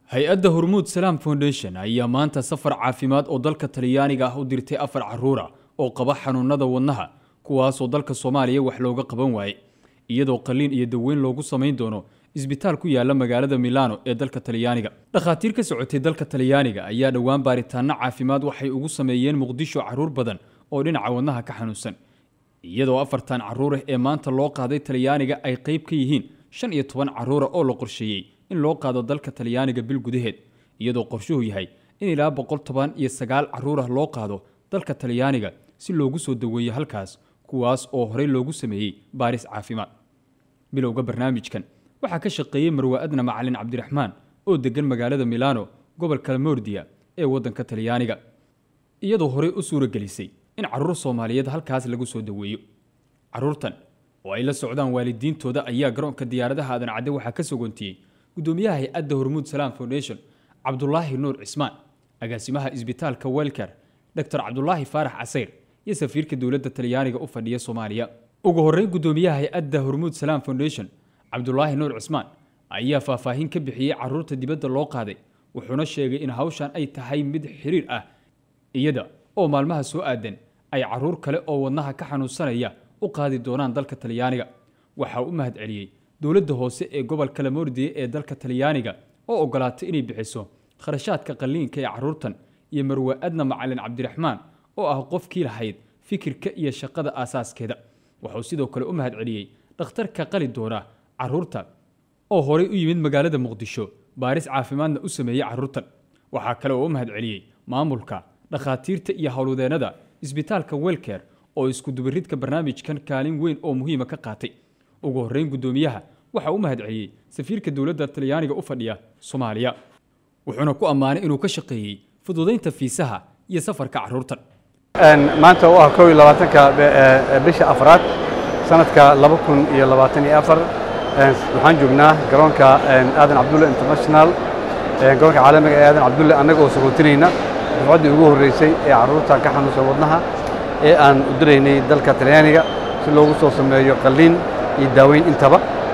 hay-adda hormuud salaam foundation ayaa maanta safar caafimaad oo dalka talyaaniga ah u dirtay afar caruura oo qaba xanuunada wadnaha kuwaasoo dalka soomaaliya wax looga qaban waaye iyadoo qaliin iyo daweyn loogu samayn doono isbitaal ku yaala magaalada milano ee dalka talyaaniga dhakhaatiir ka socotay dalka talyaaniga ayaa dhowaan baaritaano caafimaad waxay ugu sameeyeen muqdisho caruur badan oo dhinaca wadnaha ka xanuunsan iyadoo afartan caruurah ee maanta loo qaaday talyaaniga ay qayb ka yihiin shan iyo toban caruura oo la qorsheeyey in loo qaado dalka talyaaniga bil gudaheed iyadoo qorshuhu yahay in ilaa boqol toban iyo sagaal caruurah loo qaado dalka talyaaniga si loogu soo daweeyo halkaas kuwaas oo horey loogu sameeyey baaris caafimaad bilowga barnaamijkan waxaa ka shaqeeyey marwa adna macalin cabdiraxmaan oo degan magaalada milano gobolka mordiya ee waddanka talyaaniga iyadoo horey u suuragelisay in caruur soomaaliyeed halkaas lagu soo daweeyo caruurtan oo ay la socdaan waalidiintooda ayaa garoonka diyaaradaha aadan cadde waxaa ka sogontiyey gudoomiyaha hay-adda hormuud salaam foundation cabdulaahi nuur cismaan agaasimaha isbitaalka welker doctor cabdulaahi faarax casayr iyo safiirka dowladda talyaaniga u fadhiya soomaaliya ugu horreyn gudoomiyaha hay-adda hormuud salaam foundation cabdulaahi nuur cismaan ayaa faahfaahin ka bixiyey caruurta dibadda loo qaaday wuxuuna sheegay in hawshan ay tahay mid xiriir ah iyada oo maalmaha soo aadan ay caruur kale oo wadnaha ka xanuunsanaya u qaadi doonaan dalka talyaaniga waxaa u mahad celiyey dowladda hoose ee gobolka lamordiye ee dalka talyaaniga oo ogolaatay inay bixiso kharashaadka qalliinka ee caruurtan iyo marwa adna macalin cabdiraxmaan oo ah qofkii lahayd fikirka iyo shaqada aasaaskeeda wuxuu sidoo kale u mahad celiyey dhakhtarka qali doona caruurta oo horey u yimid magaalada muqdisho baaris caafimaadna u sameeyey caruurtan waxaa kale oo u mahad celiyey maamulka dhakhaatiirta iyo howlwadeennada isbitaalka welker oo iskudubaridka barnaamijkan kaalin weyn oo muhiima ka qaatay ugu horreyn guddoomiyaha waxaa u mahad celiyey safiirka dowladda talyaaniga u fadhiya soomaaliya wuxuuna ku ammaanay inuu ka shaqeeyey fududaynta fiisaha iyo safarka caruurtan maanta oo ah kow iyo labaatanka bisha afraad sanadka laba kun iyo labaatan iyo afar waxaan joognaa garoonka aadan cabdulle international garoonka caalamiga ee aadan cabdulle annaga oo sagootinayna dufcaddii ugu horreysay ee carruurta ka xanuunsan wadnaha ee aan u diraynay dalka talyaaniga si loogu soo sameeyo qalliin iyo daaweyn intaba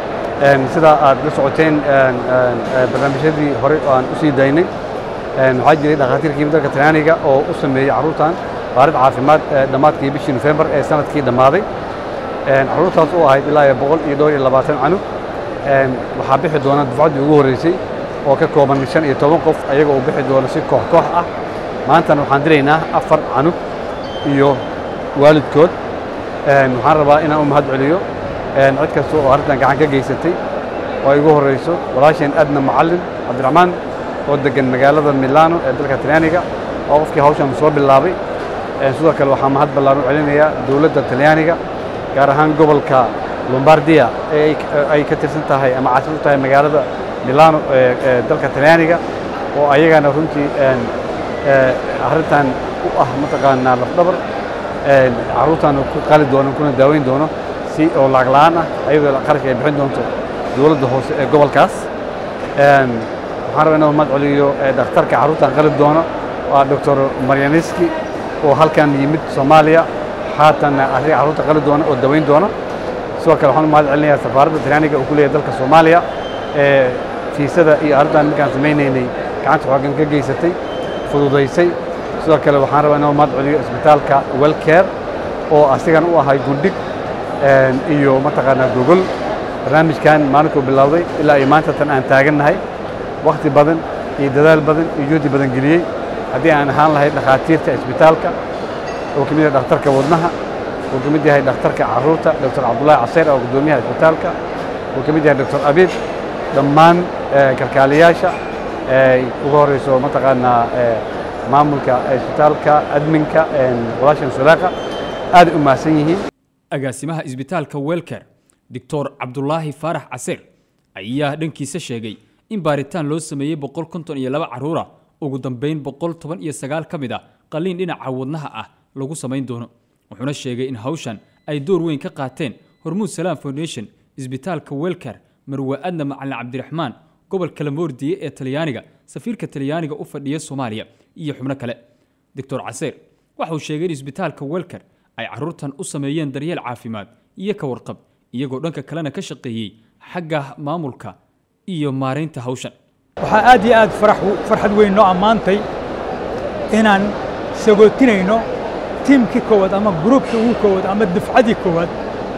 sidaa aad la socoteen barnaamijyadii hore oo aan u sii daynay waxaa jiray dhakhaatiirkii dalka talyaaniga oo u sameeyey carruurtan baarid caafimaad dhammaadkii bishii nofembar ee sanadkii dhammaaday carruurtaas oo ahayd ilaa iyo boqol iyo dhowr iyo labaatan canug waxaa bixi doona dufcaddii ugu horreysay oo ka kooban shan iyo toban qof ayaga oo bixi doona si koox koox ah maantana waxaan diraynaa afar canug iyo waalidkood waxaan rabaa inaan u mahad celiyo cid kasta oo arrintan gacan ka geysatay oo ay ugu horreyso walaasheen adna macallin cabdiraxmaan oo degan magaalada milano ee dalka talyaaniga oo qofkii hawshan soo bilaabay sidoo kale waxaa mahad ballaan u celinayaa dowladda talyaaniga gaar ahaan gobolka lombardia ee ay ka tirsan tahay ama caasimad u tahay magaalada milano ee dalka talyaaniga oo ayagana runtii arrintan u ah mataqaanaa lafdhabar carruurtan ku qali doono kuna daaweyn doono si oo lacag la'aan ah ayadoo qarashka ay bixin doonto dowladda hoose ee gobolkaas waxaan rabaa inuu mahad celiyo dhakhtarka carruurtan qali doono waa doctor maryaniski oo halkan yimid soomaaliya haatanna arriga carruurta qali doona oo daweyn doona sidoo kale waxaan u mahad celinayaa safaaradda talyaaniga oo ku leeyahay dalka soomaaliya ee fiisada iyo arrintan markaan samaynaynay gacanta xoogan ka geysatay fududaysay sidoo kale waxaan rabaa inuu mahad celiyo isbitaalka welcare oo asigan u ahay gundhig iyo mataqaanaa gogol barnaamijkan maalinkuu bilowday ilaa iyo maanta tan aan taagannahay wakhti badan iyo dadaal badan iyo juhdi badan geliyey haddii aan ahaan lahayd dhakhaatiirta isbitaalka oo ka mid yahay dhakhtarka wadnaha uu ka mid yahay dhakhtarka carruurta doctor cabdullaahi caseyr oo guddoomiyaha isbitaalka uu ka mid yahay doctor abiid dhammaan kalkaaliyaasha ugu horreyso mataqaanaa maamulka isbitaalka adminka walaashan sulaaqa aad u mahadsan yihiin agaasimaha isbitaalka welker doctor cabdulaahi faarax caseyr ayaa dhankiisa sheegay in baaritaan loo sameeyey boqol konton iyo laba carruura ugu dambeyn boqol toban iyo sagaal ka mid ah qalliin dhinaca wadnaha ah lagu samayn doono wuxuuna sheegay in hawshan ay door weyn ka qaateen hormuud salaam foundation isbitaalka welker marwa adna macalin cabdiraxmaan gobolka lamordiye ee talyaaniga safiirka talyaaniga u fadhiya soomaaliya iyo xubno kale doctor caseyr waxauu sheegay in isbitaalka welker ay carruurtan u sameeyeen daryeel caafimaad iyo ka warqab iyagoo dhanka kalena ka shaqeeyey xagga maamulka iyo maaraynta hawshan waxaa aad iyo aad farxad weyn noo ammaantay inaan sagootinayno tiimkii koowaad ama gruubkii ugu koowaad ama dufcadii koowaad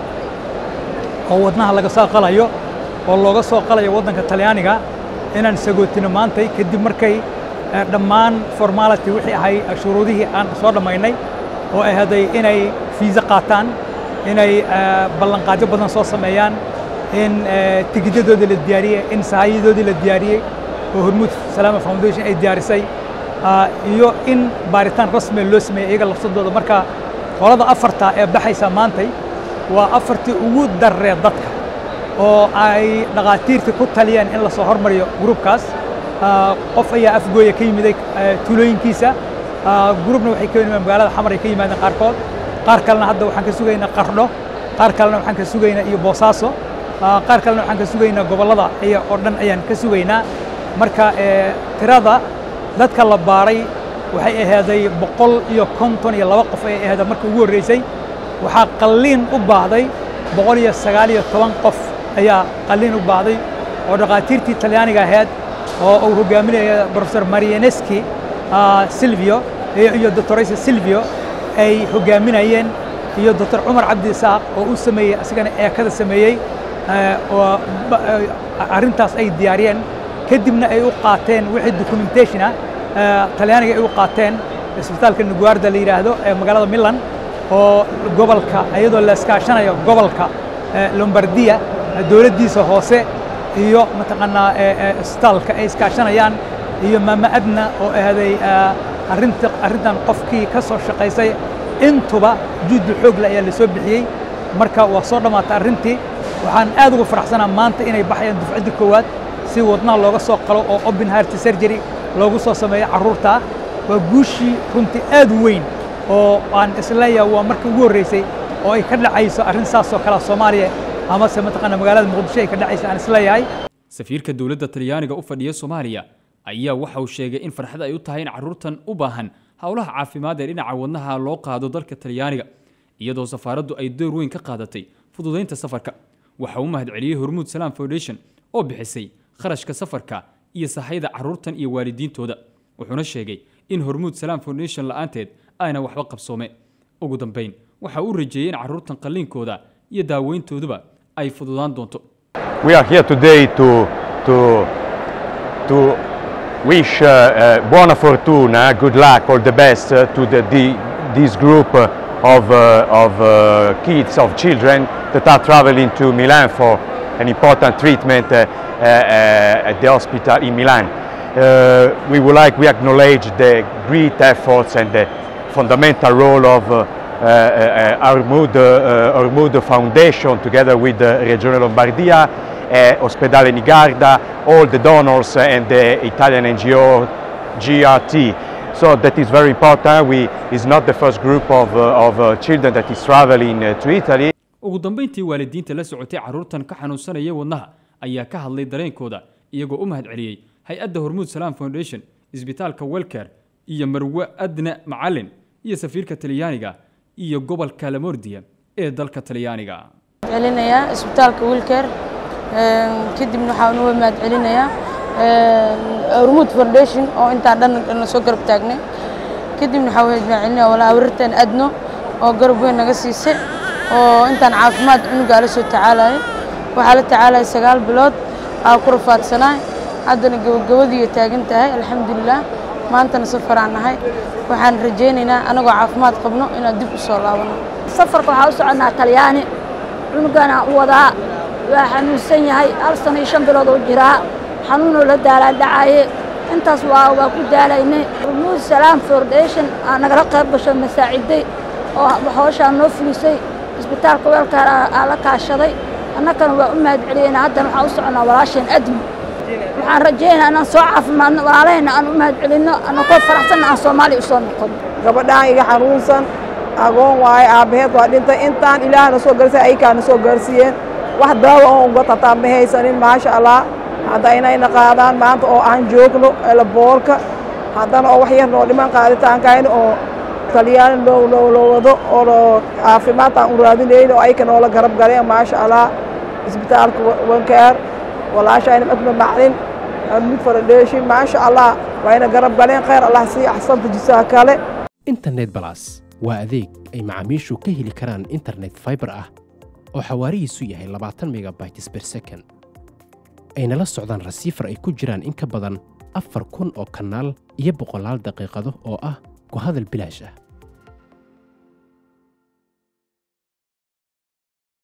oo wadnaha laga soo qalayo oo looga soo qalayo waddanka talyaaniga inaan sagootino maantay kadib markay dhammaan formality wixii ahay shuruudihii aan soo dhammaynay oo ay haday inay fiisa qaataan inay ballanqaadyo badan soo sameeyaan in tigidyadoodii la diyaariyey in sahaayadoodii la diyaariyey oo hormuud salaama foundation ay diyaarisay iyo in baaritaan rasmiga loo sameeyey iyaga lafsadooda marka qolada afarta ee baxaysa maantay waa afartii ugu darree dadka oo ay dhakhaatiirtii ku taliyeen in lasoo hormariyo gruubkaas qof ayaa afgooya ka yimiday tuulooyinkiisa gruubna waxay ka yimaadeen magaalada xamar ay ka yimaadeen qaarkood qaar kalena hadda waxaan ka sugaynaa qardho qaar kalena waxaan ka sugaynaa iyo boosaaso qaar kalena waxaan ka sugaynaa gobollada iyo oo dhan ayaan ka sugaynaa marka tirada dadka la baaray waxay ahaaday boqol iyo konton iyo laba qof ay ahaada markii ugu horreysay waxaa qalliin u baahday boqol iyo sagaal iyo toban qof ayaa qalliin u baahday oo dhakhaatiirtii talyaaniga ahayd oo uu hogaaminaya professor marianeski silvio iyo doctoraysa silvio ay hogaaminayeen iyo doctor cumar cabdi isaaq oo u sameeyey asigana eekada sameeyey oo arrintaas ay diyaariyeen kadibna ay u qaateen wixii documentation ah talyaaniga ay u qaateen isbitaalka nuguarda la yidhaahdo ee magaalada milan oo gobolka iyadoo la iskaashanayo gobolka lombardiya dowladdiisa hoose iyo mataqaanaa isbitaalka ay iskaashanayaan iyo maama adna oo ahday arrinta arrintan qofkii ka soo shaqaysay intuba juhdi xoogle ayaa la soo bixiyey marka waa soo dhammaatay arrintii waxaan aad uga faraxsanaa maanta inay baxayaan dufcadda koowaad si wadnaha looga soo qalo oo open heart surgery loogu soo sameeyo carruurta waa guushii runtii aad u weyn oo aan isleeyahay waa markii ugu horreysay oo ay ka dhacayso arrin saasoo kalea soomaaliya amase mataqaana magaalada muqdisho ay ka dhacayso aan isleeyahay safiirka dowladda talyaaniga u fadhiya soomaaliya ayaa waxa uu sheegay in farxad ay u tahay in carruurtan u baahan howlaha caafimaad ee dhinaca wadnaha loo qaado dalka talyaaniga iyadoo safaaraddu ay door weyn ka qaadatay fududaynta safarka waxa uu mahadceliyey hormuud salaam foundation oo bixisay kharashka safarka iyo sahayda carruurtan iyo waalidiintooda wuxuuna sheegay in hormuud salaam foundation la'aanteed ayna waxba qabsoome ugu dambayn waxa uu rajeeyey in carruurtan qalliinkooda iyo daaweyntooduba ay fududaan doonto We are here today to, to, to wish uh, uh, buona fortuna, good luck, all the best uh, to the, the, this group uh, of, uh, of uh, kids, of children that are traveling to Milan for an important treatment uh, uh, uh, at the hospital in Milan. Uh, we would like, we acknowledge the great efforts and the fundamental role of uh, uh, uh, Armud, uh, Armud Foundation together with the Regione Lombardia, uh, Ospedale Nigarda, all the donors and the Italian NGO GRT. So that is very important. We is not the first group of, uh, of uh, children that is traveling uh, to Italy. ugu dambayntii waalidiinta la socotay carruurtan ka xanuunsanaya wadnaha ayaa ka hadlay dareenkooda iyagoo u mahadceliyey hay-adda hormuud salaam foundation isbitaalka welker iyo marwe adna macalin iyo safiirka talyaaniga iyo gobolka lamordiya ee dalka talyaaniga celinayaa isbitaalka wilker kadibna waxaan uga mahad celinayaa hormuud foundation oo intaa dhan na soo garab taagnay kadibna waxaa mahad celinayaa walaa awrirtan adno oo garab weyn naga siisay oo intaan caafimaad cunugaa la soo tacaalayo waxaa la tacaalaya sagaal bilood aa ku rafaadsanaay haddana gabagabadiiyo taagan tahay alxamdulilah maantana safaraan nahay waxaan rajaynaynaa anagoo caafimaad qabno inaan dib u soo laabano safarka waxaa u soconnaa talyaani cunugana u wadaa waa xanuunsan yahay hal sano iyo shan bilood oo jiraa xanuunoo la daalaa dhacaye intaas waa waa ku daalaynay rumuud salaam foundation aa nagala qayb gasho masaaciday oo hooshaa noo fulisay isbitaalka weelkaar aa la kaashaday annagana waa u mahad celiyeyna haddana waxaan u soconnaa walaasheen admi waxaan rajaynayaa inaan soo caafimaadno walaalahayna aan u mahad celinno annakoo faraxsanna aan soomaaliya u soo noqon gabadhaan iga xanuunsan agoon waaye aabbaheed waa dhintay intaan ilaahna soo gaarsiiy aykaana soo gaarsiiyeen wax daawa oo uga tataa ma haysanin maasha allah hadda inayna qaadaan maanta oo aan joogno elaboorka haddana oo wax yar noo dhiman qaaditaankayna oo talyaani loo loo loo wado oo loo caafimaadtaan u raadinayno oo ayka noola garab galeen maasha allah isbitaalka wankaar walaashayna madma maclin hormuud foundation maasha allah wayna garab galeen khayr allah sii axsanta jisaha kale internet balas waa adeeg ay macaamiishu ka heli karaan internet fiber ah oo xawaarihiisu yahay labaatan megabytes per second ayna la socdaan rasiifar ay ku jiraan in ka badan afar kun oo kanaal iyo boqolaal daqiiqado oo ah ku hadal bilaash ah